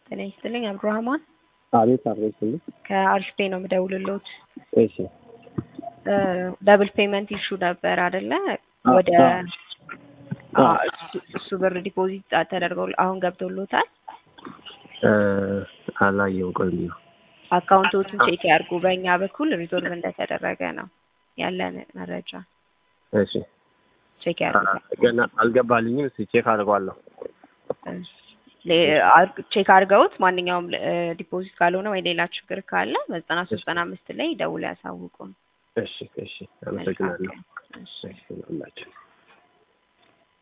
ጤና ይስጥልኝ አብዱራህማን አቤት አድሬስልኝ። ከአሪፍ ፔ ነው የምደውልልዎት። እሺ ደብል ፔመንት ኢሹ ነበር አይደለ? ወደ አዎ። አዎ፣ እሱ- እሱ ብር ዲፖዚት ተደርገው አሁን ገብቶሎታል። እ፣ አላየሁም። ቆይ ነው አካውንቶቹን ቼክ ያድርጉ። በእኛ በኩል ሪዞልቭ እንደተደረገ ነው ያለን መረጃ። እሺ ቼክ አ- ያድርጉ። ገና አልገባልኝም። እስኪ ቼክ አድርጓለሁ። ሌ- አር- ቼክ አድርገውት ማንኛውም ዲፖዚት ካልሆነ ወይ ሌላ ችግር ካለ በዘጠና ሶስት ዘጠና አምስት ላይ ደውለው ያሳውቁን። እሺ እሺ፣ አመሰግናለሁ። እሺ። እሺ፣ ሁላችሁ